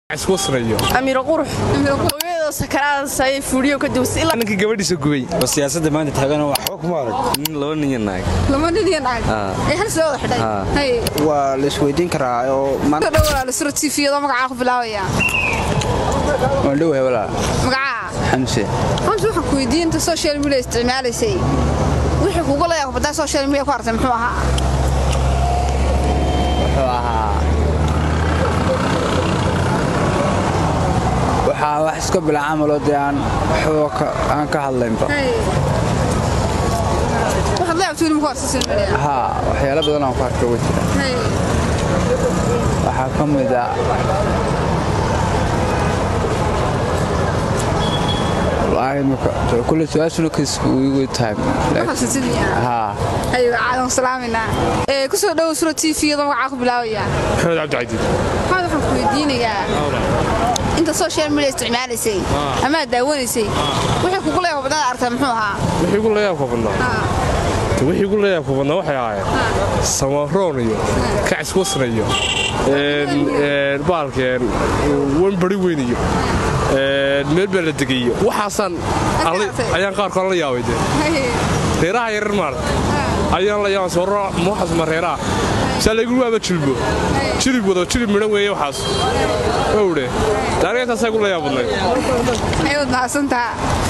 amiiro qurux hooyadoo sakaraadasay fuuliyo ka dawsa ilaa ninkii gabadhiisa gubay oo siyaasadda maanta taagana waxba kuma arag nin laba nin iyo naag lama nin iyo naag ee hal soo wada xidhay hay waa la isweydiin karaa oo ka dhowaa la sura tifiyada magacaa ku bilaabaya waan dhowahay walaa magacaa xamse xamse waxaan ku weydiin inta social media isticmaalaysay wixii kugu leeyahay badaa social media ku artay muxuu ahaa wuxuu ahaa waxaa wax iska bila camaloo dee aan waxba ka- aan ka hadlaynba hay waxaad leeyahay tuuli muku artay social media haa waxyaalo badan aan ku arka uga jira hay waxaa ka mid a wallaahi imika kulle su-aashuna kiisku igu tahay waxaad sidii haa hay caadan salaaminaa ee ku soo dhow sura tifiyada magacaa ku bilaabaya maxamed cabdicadiid maxaad waxaan ku weydiinayaa inta social media isticmaalaysay ama aad daawanaysay wixii kugu leeyahay badaa artay muxuu ahaa wixii gu layaabka badnaa Ah, wixii gu layaabka badnaa waxay ahaayeen samaroon iyo kacis wasna iyo baalkeen wanbari weyn iyo meel baa la degay iyo waxaasaan alla- ayaan qaarkood la yaabay dee hay reeraha yarar maarta ayaan la yaabay soo waxaas ma reeraha saa laygu waaba jilbo jilib wado jilib midhan weeye waxaas owdhe taariga intaasay gu layaab badnayd ayaad mahadsantaa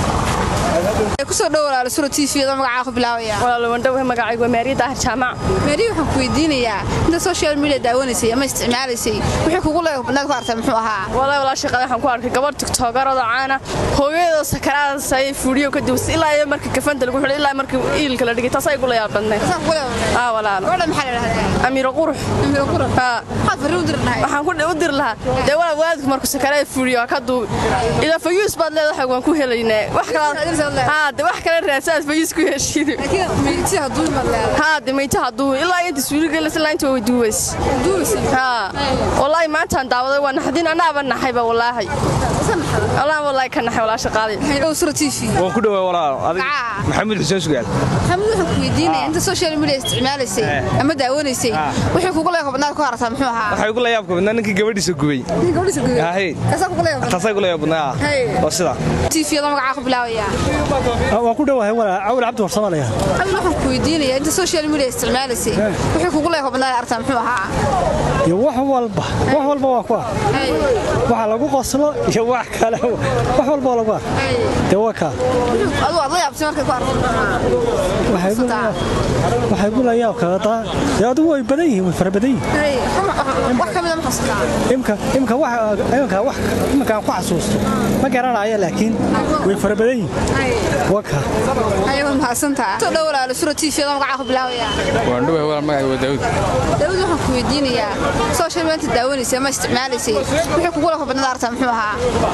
ku soo dhowalaala sura tifiyada magacaa ku bilaabaya walaalo wandhowe magacaygu waa maariya daahir jaamac meeri waxaan ku weydiinayaa inta social media daawanaysay ama isticmaalaysay wixii kugu leeyahay badnaad ku artay muxuu ahaa walaa walaa shaqada waxaan ku arkay gabadh tiktogarada caana hooyadoo sakaraadasay fuuliyo ka dawsa ilaa iyo marka kafanta lagu xidhay ilaa marka iilka la dhigay taas ay gu layaab badnayd Saan kugu leeyahay aa walaalo gabadha maxaa la dhahdaa amiiro qurux Amira Qurux haa maxaad farriin u dirnahay waxaan ku u diri lahaa dee walaa waalidku markuu sakaraada fuuliyo waa ka duubi ilaa fayuus baad leedahay waan ku helaynaa wax kale haa de wax kale raadsaad fayuus ku heshiid laakiin meyti hadduu imaad leedahay haa de maytaha duubi ilaa inta suuligelis ilaa inta way duubays duubaysa haa wallaahi maantaan daawaday waa naxdin anaaba naxayba wallaahi allah wallaahi ka naxay walaa shaqaadii waxay dhow sura tv waan ku dhowaa walaal adig Magacaa? maxamed xuseen sugaal maxamed waxaan ku weydiinayaa inta social media isticmaalaysay ama daawanaysay wixii kugu leeyahay badnaad ku artay muxuu ahaa waxay gu layaabka badnaa ninkii gabadhiisa gubay gabadhiisa guday Ahay. kasaa kugu leeyahay taasay gu layaab badnaa Hey. waa sida tifiyada magacaa ku bilaabaya waan ku dhowahay walaa cawil cabdi warsamaalaya maxamed waxaan ku weydiinayaa inta social media isticmaalaysay wixii kugu leeyahay badnaad artay muxuu ahaa iyo wax walba wax walba waa ku ar Hay, waxa lagu qoslo iyo wax kale wax walba waa lagu ar hay. dee waa kaa adigu aad la yaabtay markay ku arko waxay gu- waxay gu layaab kaga taa dee adigu way badan yihiin way fara badan yihiin Hay, wax ka mid a ma xasuustaa imka imka wax imka wax imka aan ku xasuusto ma garanayo laakiin way fara badan yihiin Hay, waa kaa ayaad mahadsantaa soo dhow walaalo sura tifiyada magacaa ku bilaabaya waan dhowahay walaal magacay waa daawud daawud waxaan ku weydiinayaa social media daawanaysay ama isticmaalaysay wixii kugu leeyahay badnaad artay muxuu ahaa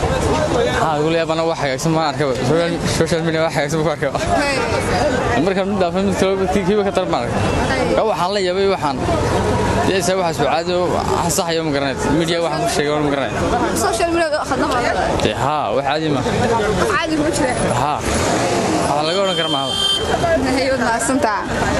haa ugu leeyabana wax hagaagsan maan arkaba social media wax hagaagsan ku arkaba Hay, marka mid dhaafay mid kale kii- kiiba ka tarmaan hay. ka waxaan la yaabay waxaan deesa waxa suucaado saxayo ma garanayd media waxaan ku sheegay ma garanayd social media khadna ma dee haa wax caadi ma caadi kuma jira haa waxaa laga odhan kara maaha ayaad mahadsantaa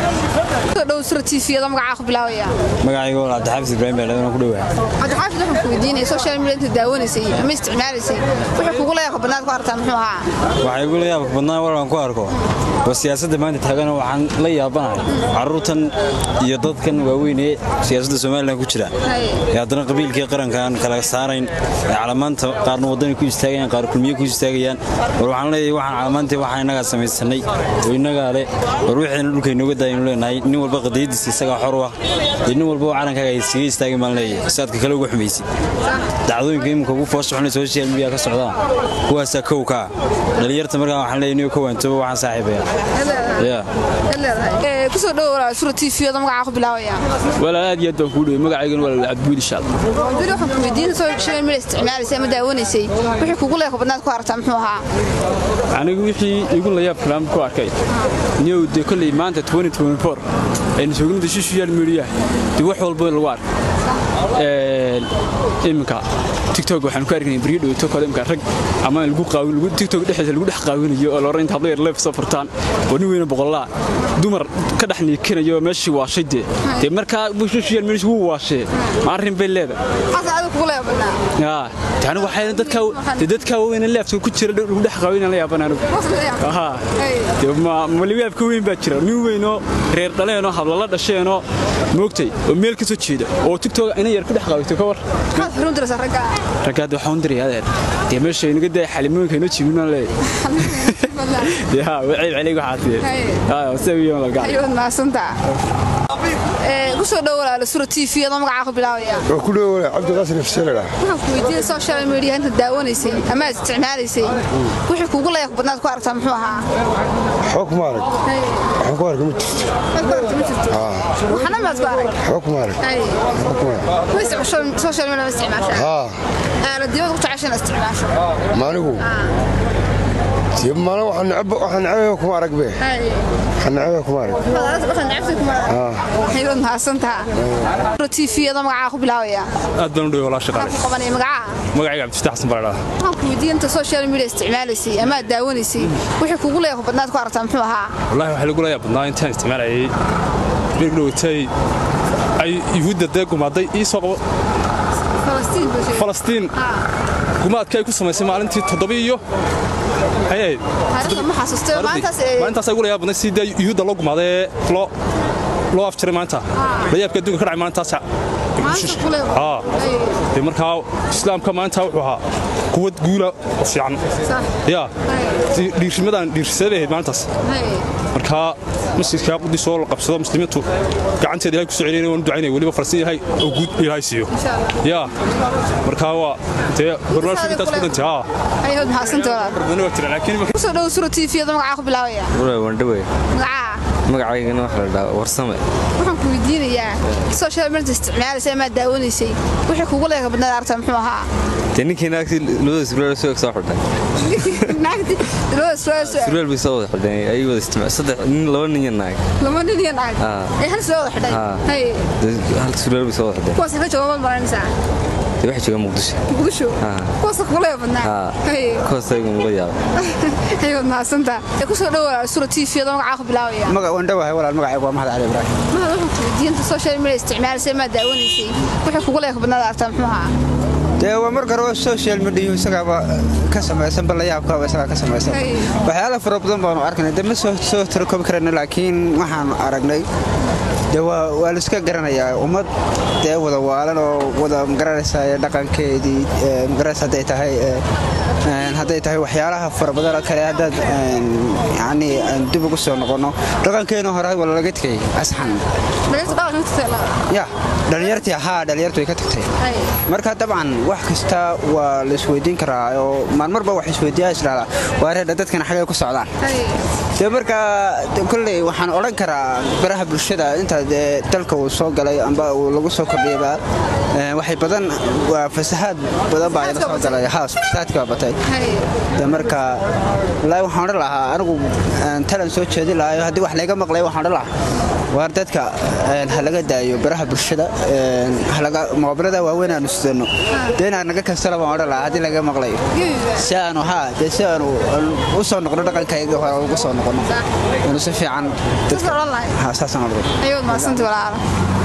soo dhow sura tifiyada magacaa ku bilaabaya magacayga walaal cabdixaafis ibraahim baa waan ku dhowaa cabdixaafid waxaan ku weydiinaya social media inta daawanaysay ama isticmaalaysay wixii kugu leeyahay badnaad ku artay muxuu ahaa waxay gu layaabka badnaa walaan ku arko oo siyaasadda maanta taagana waxaan la yaabanahay carruurtan iyo dadkan waaweyn ee siyaasadda somalilan ku jira Hay. ee haddana qabiilkii qarankaan kala saarayn ee calamaanta qaarna waddani ku istaagayaan qaar kulmiye ku istaagayaan war waxaan leeyahay waxaan calamaantii waxaan innagaa samaysanay oo innagaa leh war wixiina dhulka inooga daayanu leenahay nin walba qadiyadiisa isagaa xor u ah iyo nin walba oo calankaaga ay iskaga istaagay maan leeyahay saadka kale uga xumaysid dacdooyinka iminka ugu foos xunay social media ka socdaan kuwaasaa kow ka ah dhalinyarta markaa waxaan leeyahay niyo ka waantooba waxaan saaxiibaya ya Ee, ku soo dhow walaalo sura tifiyada magacaa ku bilaabaya walaal aad iyo aad baan kuu dhoway magacaygana waa cabdibuud inshaalla Abdul waxaan ku weydiinay social media isticmaalaysay ama daawanaysay wixii kugu leeyahay badnaad ku artay muxuu ahaa anigu wixii igu layaab kalaan ku arkay niyow dee kolley maanta aynu joognada social media dee wax walba lagu arkay iminka tiktok waxaan ku argnay beriyo dhowto kale imka rag ama lagu qaawin lagu tiktok dhexdiisa lagu dhex qaawinayo oo looran inta hablo yar leef soo furtaan oo nin weyna boqolaa dumar ka dhex niikinayo meeshii waashay dee dee markaa social media wuu waashee ma arrin bay leedahay xasa adigu kugu leebadnaa yaa tani waxay dadka dee dadka weyn leefta ku jira lagu dhex qaawin la yaaban anigu aha dee ma maliyaab ka weyn baa jira nin weyn oo reer dhaleen oo habla la dhasheen oo moogtay oo meel ka soo jeeda oo tiktok ina yar ku dhex qaawito ka war maxaad xurun diraysaa ragga raggaad waxaan diray adeer dee meesha inaga day xalimooyinka inoo jibinaan leeyahay yaa wacayb celiga waxaad haa sawiyo la gacan ayuu mahadsantaa ee ku soo dhow walaalo sura t v adoo magacaa ku bilaabaya waa ku dhowaa cabdiqaasin ifseelada waxaan ku weydiiyey social media inta daawanaysay ama aad isticmaalaysay wixii kugu leeyahay badnaad ku aragtaa muxuu ahaa waxba kuma arag waxba ku arag ma jirto waxana maad ku arag waxba kuma arag waxba kuma arag ma isticmaasho social media ma isticmaashaa haa aaladiyada ku jeceshan isticmaasho maanigu dee maalin waxaan necab waxaan necabaya kuma arag be waxaan necabaya kuma arag ayuu mahadsantaa sura t v adoo magacaa ku bilaabaya aad baan u dhawey walaa shaqaale waxaan ku qabanaya magacaa magacayga cabdifataax xasan baradhaa waxaan ku weydiiyey inta social media isticmaalaysay ama aad daawanaysay wixii kugu leeyahay badnaad ku aragtaa muxuu ahaa wallahi waxaa lagu leeyaa badnaa intaan isticmaalayay berig dhowatay ay yuhuudda dee gumaaday ii soo qabo falastiin buu sheegay falastiin gumaadka ay ku samaysay maalintii toddoba iyo maxay ahayd taariikhda ma xasuustay maalintaas ee maalintaas ay ugu layaab badnay sidii dee yuhuudda loo gumaaday ee loo loo afjaray maanta layaabka adduunka ka dhacay maalintaas maalinta ku leeyahay aa dee markaa islaamka maanta wuxuu ahaa quwad guula oo fiican yaa dhiirrimadan dhiirrisadabay ahayd maalintaas markaa masjidka qudis oo la qabsado muslimiintu gacanteeda ilahay ku soo celiyay waan ducaynaya weliba falastiin ilahay oo guud ilaahay siiyo yaa markaa waa dee barnaamijku intaas ku dhantay haa ayuu mahadsantaa walaal bardana waa jira laakiin ku soo dhow sura t v adoo magacaa ku bilaabaya wandhawe magacaa magacaygana waxaa la dhahaa warsame waxaan ku weydiinayaa social media isticmaalaysay ama aad daawanaysay wixii kugu leeyahay badnaad aragtaa muxuu ahaa dee ninkii naagtii labada surwaal soo soo xidhay naagti labada su'aal su'aal surwaal bay soo wada xidhay ay wada isticmaal saddex nin laba nin iyo naag lama nin iyo naag Ah. ay hal soo wada xidhay Ah. hay Dee hal surwaal bay soo wada xidhay kuwaas ka jooga ma maranaysaa dee waxay joogaan muqdisho muqdisho Ah. kuwaas kugu leeyahay badnaa haa hay kuwaas ayagu muga yaaba ayuu mahadsantaa ku soo dhow walaal sura t v adoo magacaa ku bilaabaya waan dhowahay walaal magacaygu waa maxad cali ibraahim mahad waxaan ku weydiiyey inta social media isticmaalaysay ama aad daawanaysay wixii kugu leeyahay badnaad aragtaa muxuu ahaa dee waa marka hore social media isagaaba ka samaysan bal layaabkaaba isagaa ka samaysan Hey. waxyaala fara badan baanu arkaynay dee ma soo soo tirakobi karayna laakiin waxaanu aragnay dee waa waa la iska garanayaa ummad dee wada waalan oo wada magaranaysa dhaqankeedii ee, magaranaysa hadday tahay ee, een, hadday tahay waxyaalaha fara badan oo kale haddaad een, yacni aan dib ugu soo noqonno dhaqankeena hore waa lalaga tegay asxan dhalinyarta dhaqanka ka tagtay ya dhalinyartii haa dhalinyartu way ka tagtay hay marka dabcan wax kasta waa la isweydiin karaa oo maalmarba wax isweydiiyaa isdhahdaa waa reedha dadkan xagay ku socdaan hay dee marka de- kolley waxaan odhan karaa baraha bulshada inta dee dalka uu soo galay amba uu lagu soo kordhiyaba ee, waxay badan waa fasahaad badan baa ila soo galay haas fasahaadkii baa batay hay de marka wallaahi waxaan odhan lahaa anigu een, talan soo jeedin lahaa haddii wax layga maqlay waxaan odhan lahaa waar dadka een, ha laga daayo baraha bulshada een, ha laga moobilada waaweyn aanu sidano dee inaan naga kastala baan odhan lahaa haddii laga maqlayo si aanu haa dee si aanu aan u soo noqono dhaqankayga hore ugu soo noqono aanu si fiican Saas odhan lahayd? haa saasaan odhan ayuu mahadsantaa walaal